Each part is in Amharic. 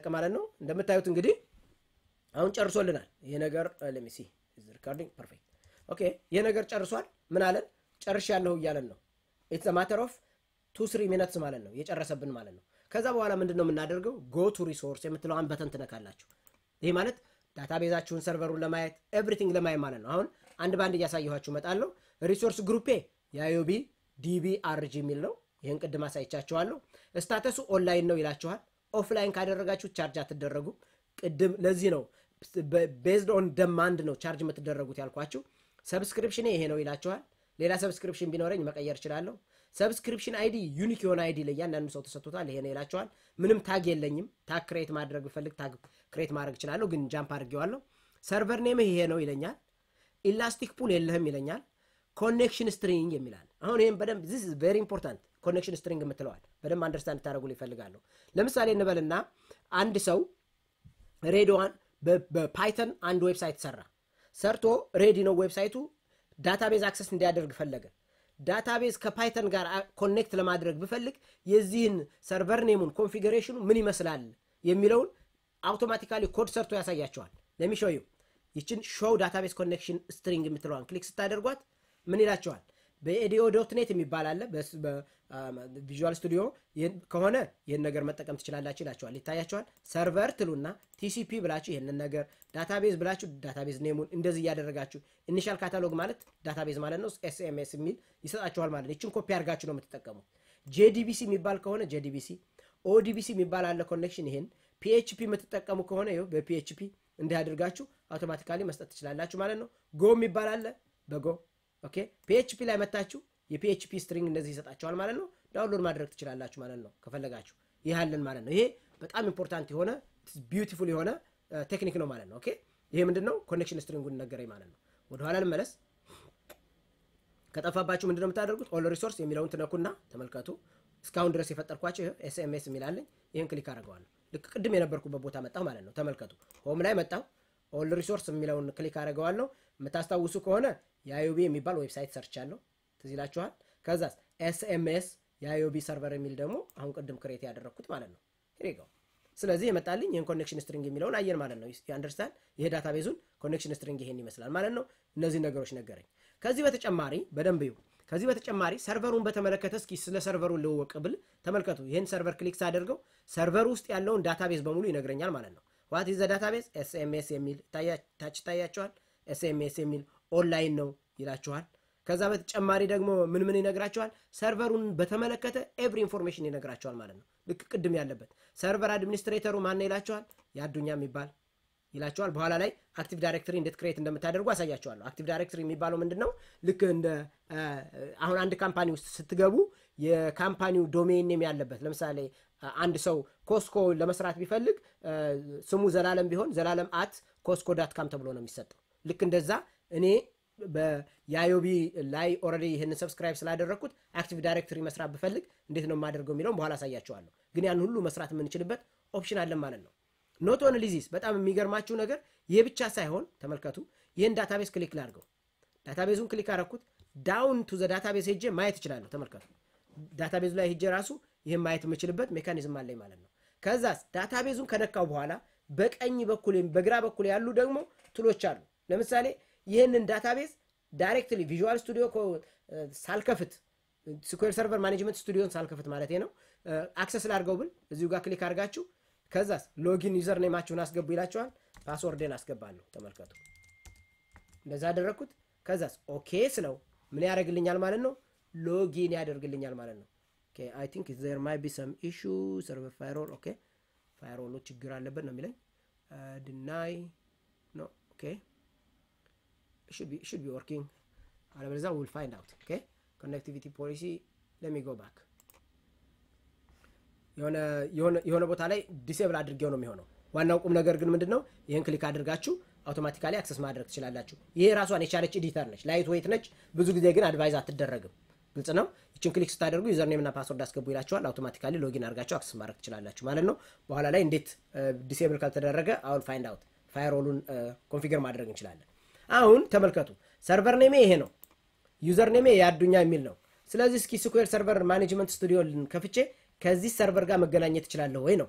ማለት ነው። እንደምታዩት እንግዲህ አሁን ጨርሶልናል ይሄ ነገር ለሚሲ ሪካርዲንግ ፐርፌክት ኦኬ። ይሄ ነገር ጨርሷል። ምን አለን? ጨርሻለሁ እያለን ነው። ኢትስ ማተር ኦፍ ቱ ስሪ ሚነትስ ማለት ነው የጨረሰብን ማለት ነው። ከዛ በኋላ ምንድን ነው የምናደርገው? ጎ ቱ ሪሶርስ የምትለዋን በተን ትነካላችሁ። ይህ ማለት ዳታቤዛችሁን ሰርቨሩን ለማየት ኤቭሪቲንግ ለማየት ማለት ነው። አሁን አንድ በአንድ እያሳየኋችሁ እመጣለሁ። ሪሶርስ ግሩፔ የአዮቢ ዲቢ አርጂ የሚል ነው። ይህን ቅድም አሳይቻችኋለሁ። ስታተሱ ኦንላይን ነው ይላችኋል። ኦፍላይን ካደረጋችሁ ቻርጅ አትደረጉ። ቅድም ለዚህ ነው ቤዝድ ኦን ደማንድ ነው ቻርጅ የምትደረጉት ያልኳችሁ። ሰብስክሪፕሽን ይሄ ነው ይላችኋል። ሌላ ሰብስክሪፕሽን ቢኖረኝ መቀየር እችላለሁ። ሰብስክሪፕሽን አይዲ ዩኒክ የሆነ አይዲ ለእያንዳንዱ ሰው ተሰጥቶታል። ይሄ ነው ይላችኋል። ምንም ታግ የለኝም። ታግ ክሬት ማድረግ ብፈልግ ታግ ክሬት ማድረግ እችላለሁ፣ ግን ጃምፕ አድርጌዋለሁ። ሰርቨር ኔምህ ይሄ ነው ይለኛል። ኢላስቲክ ፑል የለህም ይለኛል። ኮኔክሽን ስትሪንግ የሚላል አሁን ይህም በደንብ ዚስ ቬሪ ኢምፖርታንት ኮኔክሽን ስትሪንግ የምትለዋል በደንብ አንደርስታንድ ታደረጉ ይፈልጋለሁ። ለምሳሌ እንበልና አንድ ሰው ሬዲዋን በፓይተን አንድ ዌብሳይት ሰራ ሰርቶ ሬዲ ነው ዌብሳይቱ ዳታቤዝ አክሰስ እንዲያደርግ ፈለገ። ዳታቤዝ ከፓይተን ጋር ኮኔክት ለማድረግ ብፈልግ የዚህን ሰርቨር ኔሙን ኮንፊግሬሽኑ ምን ይመስላል የሚለውን አውቶማቲካሊ ኮድ ሰርቶ ያሳያቸዋል። ለሚሾዩ ይችን ሾው ዳታቤዝ ኮኔክሽን ስትሪንግ የምትለዋን ክሊክ ስታደርጓት ምን ይላቸዋል? በኤዲኦ ዶት ኔት የሚባል አለ። ቪዥዋል ስቱዲዮ ከሆነ ይህን ነገር መጠቀም ትችላላችሁ ይላቸዋል። ይታያቸዋል። ሰርቨር ትሉና ቲሲፒ ብላችሁ ይህንን ነገር ዳታቤዝ ብላችሁ ዳታቤዝ ኔሙን እንደዚህ እያደረጋችሁ ኢኒሻል ካታሎግ ማለት ዳታቤዝ ማለት ነው። ኤስኤምኤስ የሚል ይሰጣችኋል ማለት ነው። ይችን ኮፒ አድርጋችሁ ነው የምትጠቀሙት። ጄዲቢሲ የሚባል ከሆነ ጄዲቢሲ፣ ኦዲቢሲ የሚባል አለ ኮኔክሽን። ይሄን ፒኤችፒ የምትጠቀሙ ከሆነ ይኸው በፒኤችፒ እንዲህ አድርጋችሁ አውቶማቲካሊ መስጠት ትችላላችሁ ማለት ነው። ጎ የሚባል አለ በጎ ኦኬ ፒኤችፒ ላይ መታችሁ የፒኤችፒ ስትሪንግ እንደዚህ ይሰጣችኋል ማለት ነው። ዳውንሎድ ማድረግ ትችላላችሁ ማለት ነው ከፈለጋችሁ። ይህ አለን ማለት ነው። ይሄ በጣም ኢምፖርታንት የሆነ ቢዩቲፉል የሆነ ቴክኒክ ነው ማለት ነው። ኦኬ ይሄ ምንድን ነው? ኮኔክሽን ስትሪንጉን ነገረኝ ማለት ነው። ወደኋላ ልመለስ። ከጠፋባችሁ ምንድን ነው የምታደርጉት? ኦል ሪሶርስ የሚለውን ትነኩና ተመልከቱ። እስካሁን ድረስ የፈጠርኳቸው ኤስኤምኤስ የሚላለኝ ይህን ክሊክ አድርገዋለሁ። ልክ ቅድም የነበርኩበት ቦታ መጣሁ ማለት ነው። ተመልከቱ። ሆም ላይ መጣሁ። ኦል ሪሶርስ የሚለውን ክሊክ አድርገዋለሁ። የምታስታውሱ ከሆነ የአዮቢ የሚባል ዌብሳይት ሰርቻለሁ። ትዝ ይላችኋል። ከዛ ኤስኤምኤስ የአዮቢ ሰርቨር የሚል ደግሞ አሁን ቅድም ክሬት ያደረግኩት ማለት ነው። ሄሪጋው ስለዚህ የመጣልኝ ይህን ኮኔክሽን ስትሪንግ የሚለውን አየን ማለት ነው። አንደርስታንድ ይሄ ዳታቤዙን ኮኔክሽን ስትሪንግ ይሄን ይመስላል ማለት ነው። እነዚህ ነገሮች ነገረኝ። ከዚህ በተጨማሪ በደንብ ይሁ ከዚህ በተጨማሪ ሰርቨሩን በተመለከተ እስኪ ስለ ሰርቨሩን ልወቅ ብል ተመልከቱ። ይህን ሰርቨር ክሊክ ሳደርገው ሰርቨር ውስጥ ያለውን ዳታቤዝ በሙሉ ይነግረኛል ማለት ነው። ዋት ኢዝ ዘ ዳታቤዝ ኤስኤምኤስ የሚል ታች ይታያቸዋል። ኤስኤምኤስ የሚል ኦንላይን ነው ይላችኋል። ከዛ በተጨማሪ ደግሞ ምን ምን ይነግራቸዋል? ሰርቨሩን በተመለከተ ኤቭሪ ኢንፎርሜሽን ይነግራቸዋል ማለት ነው። ልክ ቅድም ያለበት ሰርቨር አድሚኒስትሬተሩ ማን ይላቸዋል? የአዱኛ የሚባል ይላቸዋል። በኋላ ላይ አክቲቭ ዳይሬክተሪ እንዴት ክሬት እንደምታደርጉ አሳያቸዋለሁ። አክቲቭ ዳይሬክተሪ የሚባለው ምንድን ነው? ልክ እንደ አሁን አንድ ካምፓኒ ውስጥ ስትገቡ የካምፓኒው ዶሜን ኔም ያለበት ለምሳሌ አንድ ሰው ኮስኮ ለመስራት ቢፈልግ ስሙ ዘላለም ቢሆን ዘላለም አት ኮስኮ ዳት ካም ተብሎ ነው የሚሰጠው። ልክ እንደዛ እኔ የአዮቢ ላይ ኦልሬዲ ይህንን ሰብስክራይብ ስላደረግኩት አክቲቭ ዳይሬክተሪ መስራት ብፈልግ እንዴት ነው የማደርገው የሚለውን በኋላ አሳያቸዋለሁ። ግን ያን ሁሉ መስራት የምንችልበት ኦፕሽን አለን ማለት ነው። ኖት ኦንሊ ዚስ በጣም የሚገርማችሁ ነገር ይህ ብቻ ሳይሆን ተመልከቱ። ይህን ዳታቤዝ ክሊክ ላድርገው። ዳታቤዙን ክሊክ አደረኩት። ዳውን ቱ ዘ ዳታቤዝ ሄጄ ማየት እችላለሁ። ተመልከቱ። ዳታቤዙ ላይ ሄጄ ራሱ ይህን ማየት የምችልበት ሜካኒዝም አለኝ ማለት ነው። ከዛስ ዳታቤዙን ከነካው በኋላ በቀኝ በኩል በግራ በኩል ያሉ ደግሞ ትሎች አሉ። ለምሳሌ ይህንን ዳታቤዝ ዳይሬክትሊ ቪዥዋል ስቱዲዮ ሳልከፍት ስኩዌር ሰርቨር ማኔጅመንት ስቱዲዮን ሳልከፍት ማለት ነው አክሰስ ላድርገው ብል እዚሁ ጋር ክሊክ አድርጋችሁ ከዛስ ሎጊን ዩዘር ኔማችሁን አስገቡ ይላችኋል። ፓስወርድን አስገባለሁ። ተመልከቱ፣ እንደዛ አደረግኩት። ከዛስ ኦኬ ስለው ምን ያደርግልኛል ማለት ነው? ሎጊን ያደርግልኛል ማለት ነው። አይ ቲንክ ዘር ማይ ቢ ሰም ኢሹ ሰርቨር ፋይሮል ኦኬ፣ ፋይሮሉ ችግር አለበት ነው የሚለኝ። ድናይ ኖ ኦኬ should be working አለበለዚያ we'll find out okay connectivity policy let me go back የሆነ ቦታ ላይ ዲሴብል አድርጌው ነው የሚሆነው ዋናው ቁም ነገር ግን ምንድን ነው ይህን ክሊክ አድርጋችሁ አውቶማቲካሊ አክሰስ ማድረግ ትችላላችሁ ይሄ ራሷን የቻለች ኤዲተር ነች ላይት ዌይት ነች ብዙ ጊዜ ግን አድቫይዝ አትደረግም ግልጽ ነው ይችን ክሊክ ስታደርጉ ዩዘርኔም እና ፓስወርድ አስገቡ ይላችኋል አውቶማቲካሊ ሎጊን አድርጋችሁ አክሰስ ማድረግ ትችላላችሁ ማለት ነው በኋላ ላይ እንዴት ዲሴብል ካልተደረገ አሁን ፋይንድ አውት ፋይሮሉን ኮንፊገር ማድረግ እንችላለን አሁን ተመልከቱ ሰርቨር ኔሜ ይሄ ነው ዩዘር ኔሜ የአዱኛ የሚል ነው ስለዚህ እስኪ ስኩዌር ሰርቨር ማኔጅመንት ስቱዲዮ ከፍቼ ከዚህ ሰርቨር ጋር መገናኘት እችላለሁ ወይ ነው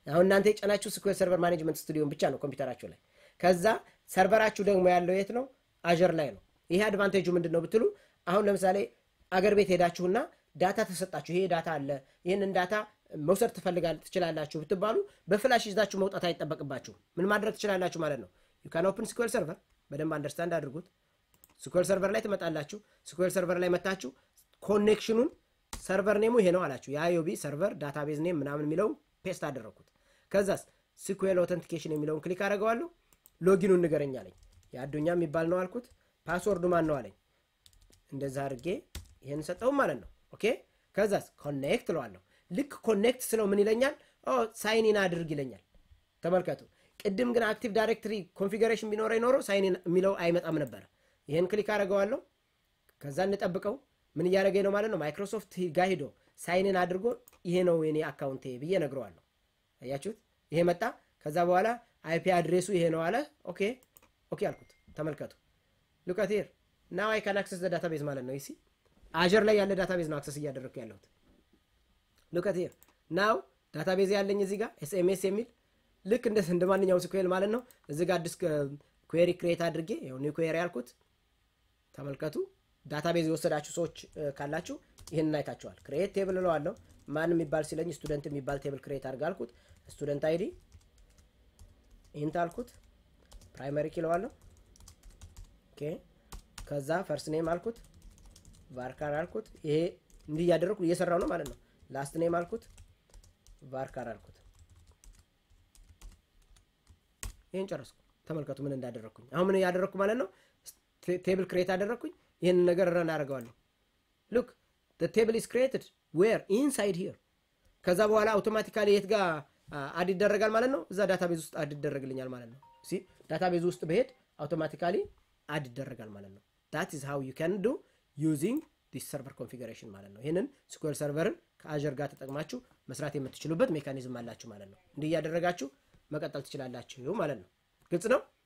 አሁን እናንተ የጫናችሁ ስኩዌል ሰርቨር ማኔጅመንት ስቱዲዮን ብቻ ነው ኮምፒውተራችሁ ላይ። ከዛ ሰርቨራችሁ ደግሞ ያለው የት ነው? አጀር ላይ ነው። ይሄ አድቫንቴጁ ምንድን ነው ብትሉ አሁን ለምሳሌ አገር ቤት ሄዳችሁና ዳታ ተሰጣችሁ፣ ይሄ ዳታ አለ፣ ይህንን ዳታ መውሰድ ትፈልጋል ትችላላችሁ ብትባሉ በፍላሽ ይዛችሁ መውጣት አይጠበቅባችሁ። ምን ማድረግ ትችላላችሁ ማለት ነው። ዩካን ኦፕን ስኩዌል ሰርቨር በደንብ አንደርስታንድ አድርጉት። ስኩዌል ሰርቨር ላይ ትመጣላችሁ። ስኩዌል ሰርቨር ላይ መታችሁ ኮኔክሽኑን ሰርቨር ኔሙ ይሄ ነው አላችሁ። የአዮቢ ሰርቨር ዳታቤዝ ኔም ምናምን የሚለውን ፔስት አደረግኩት። ከዛስ ስኩዌል ኦተንቲኬሽን የሚለውን ክሊክ አደረገዋለሁ። ሎጊኑን ንገረኝ አለኝ። የአዱኛ የሚባል ነው አልኩት። ፓስወርዱ ማን ነው አለኝ። እንደዛ አድርጌ ይህን ሰጠውም ማለት ነው። ኦኬ ከዛስ ኮኔክት እለዋለሁ። ልክ ኮኔክት ስለው ምን ይለኛል? ሳይኒን አድርግ ይለኛል። ተመልከቱ። ቅድም ግን አክቲቭ ዳይሬክትሪ ኮንፊገሬሽን ቢኖረ ኖሮ ሳይኒን የሚለው አይመጣም ነበረ። ይህን ክሊክ አደረገዋለሁ። ከዛ እንጠብቀው ምን እያደረገኝ ነው ማለት ነው። ማይክሮሶፍት ጋር ሂዶ ሳይንን አድርጎ ይሄ ነው የኔ አካውንቴ ብዬ ነግረዋለሁ። አያችሁት? ይሄ መጣ። ከዛ በኋላ አይፒ አድሬሱ ይሄ ነው አለ። ኦኬ ኦኬ አልኩት። ተመልከቱ። ሉካት ሄር ናው አይ ካን አክሰስ ዳታቤዝ ማለት ነው። ይሲ አጀር ላይ ያለ ዳታቤዝ ነው አክሰስ እያደረግኩ ያለሁት። ሉካት ሄር ናው ዳታቤዝ ያለኝ እዚህ ጋር ኤስኤምኤስ የሚል ልክ እንደ እንደ ማንኛውም ስኩዌል ማለት ነው። እዚህ ጋር አዲስ ኩዌሪ ክሬት አድርጌ ይኸው ኒው ኩዌሪ ያልኩት ተመልከቱ። ዳታቤዝ የወሰዳችሁ ሰዎች ካላችሁ ይህንን አይታችኋል። ክሬት ቴብል እለዋለሁ። ማን የሚባል ሲለኝ ስቱደንት የሚባል ቴብል ክሬት አድርግ አልኩት። ስቱደንት አይዲ ኢንት አልኩት። ፕራይመሪ ኪ እለዋለሁ። ኦኬ ከዛ ፈርስት ኔም አልኩት። ቫርካር አልኩት። ይሄ እንዲህ እያደረግኩ እየሰራው ነው ማለት ነው። ላስት ኔም አልኩት። ቫርካር አልኩት። ይህን ጨረስኩ። ተመልከቱ ምን እንዳደረግኩኝ። አሁን ምን ያደረግኩ ማለት ነው። ቴብል ክሬት አደረግኩኝ። ይህንን ነገር ረን አደርገዋለሁ። ሉክ ቴብል ኢስ ክሬትድ ዌር ኢንሳይድ ሂር። ከዛ በኋላ አውቶማቲካሊ የት ጋር አድ ይደረጋል ማለት ነው። እዛ ዳታቤዝ ውስጥ አድ ይደረግልኛል ማለት ነው። ሲ ዳታቤዝ ውስጥ በሄድ አውቶማቲካሊ አድ ይደረጋል ማለት ነው። ዳት ኢዝ ሃው ዩ ካን ዱ ዩዚንግ ዲስ ሰርቨር ኮንፊገሬሽን ማለት ነው። ይህንን ስኩዌል ሰርቨርን ከአጀር ጋር ተጠቅማችሁ መስራት የምትችሉበት ሜካኒዝም አላችሁ ማለት ነው። እንዲህ እያደረጋችሁ መቀጠል ትችላላችሁ ማለት ነው። ግልጽ ነው።